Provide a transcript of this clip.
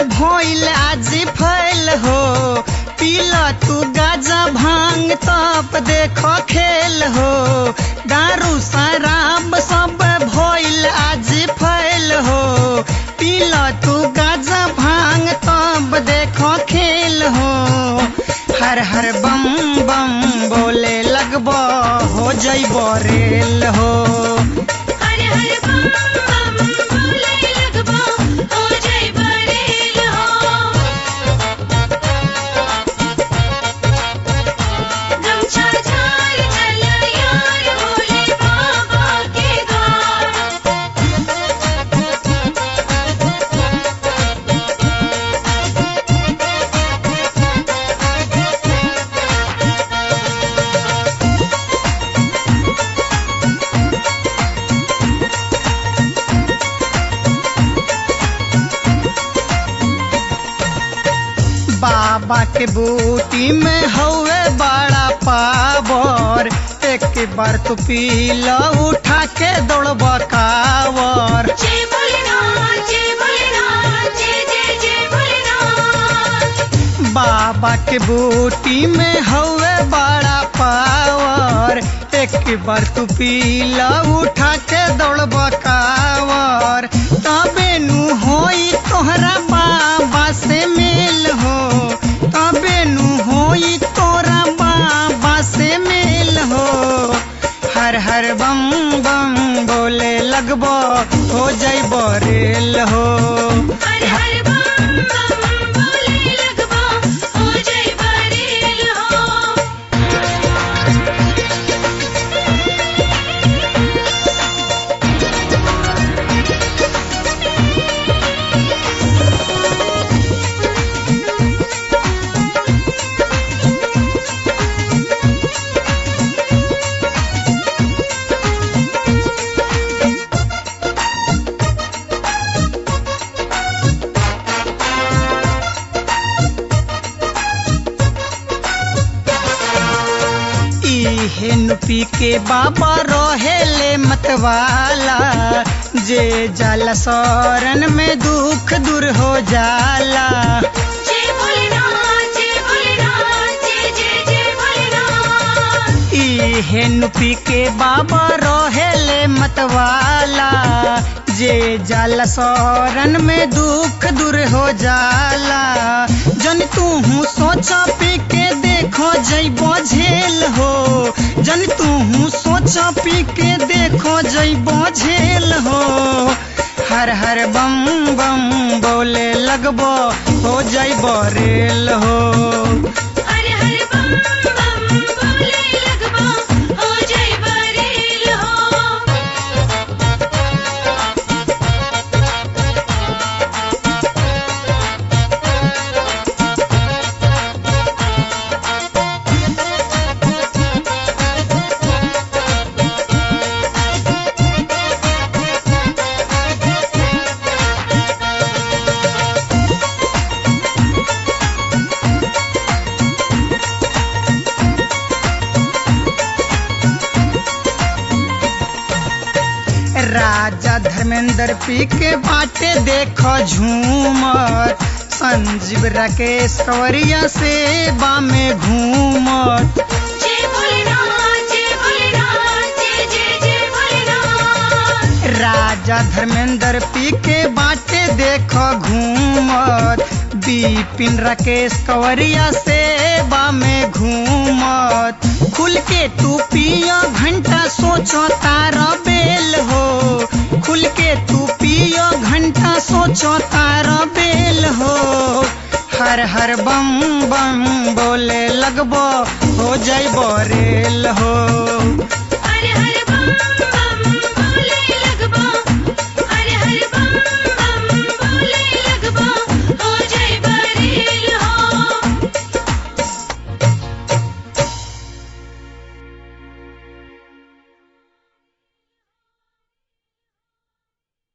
भइल आज फैल हो पीला तू गाजा भांग तप देखो खेल हो दारू शराब सब भइल आज फैल हो पीला तू गाजा भांग तब देखो खेल हो हर हर बम बम बोले लगबो हो जइब रेल हो हर हर बम बम बोले लगबो हो जय बरेल हो गमछा झाड़ चल यार भोले बाबा के द्वार बाबा के बूटी में हवे बड़ा पावर एक बार तू पी लो उठा के दौड़ब कावर जय भोलेनाथ जय भोलेनाथ जय जय जय भोलेनाथ बाबा के बूटी में हवे बड़ा पावर एक बार तू पी लो उठा के दौड़ब कावर तबे नु होई तोहरा बाबा से मेल हो तबे नु होई तोरा बाबा से मेल हो हर हर बम बम बोले लगबो हो जइब रेल हो हर हर बम बम बोले लगबो हो जय बरेल हो इहे नु पी के बाबा रहेले मतवाला जे जाला शरण में दुख दूर हो जाला जय भोलेनाथ जय भोलेनाथ जय जय जय भोलेनाथ इहे नु पी के बाबा रहेले मतवाला जे जाला शरण में दुख दूर हो जाला जन तू हूँ सोचा पी के देखो जइबो झेल हो जन तू हूँ सोचा पी के देखो जइबो झेल हो हर हर बम बम बोले लगबो हो जइबो रेल हो हर हर बम बम बोले लगबो हो जय बरेल हो राजा धर्मेंद्र पी के बाटे देखो झूमत संजीव राकेश कंवरिया से बामे घूमत जय भोलेनाथ जय भोलेनाथ जय जय जय भोलेनाथ राजा धर्मेंद्र पी के बाटे देखो घूमत बिपिन राकेश कंवरिया से बामे घूमत खुल के तू पियो घंटा सोचो तारा बेल हो खुल के तू पियो घंटा सोचो तारा बेल हो हर हर बम बम बोले लगबो हो जइबो रेल हो हर हर बम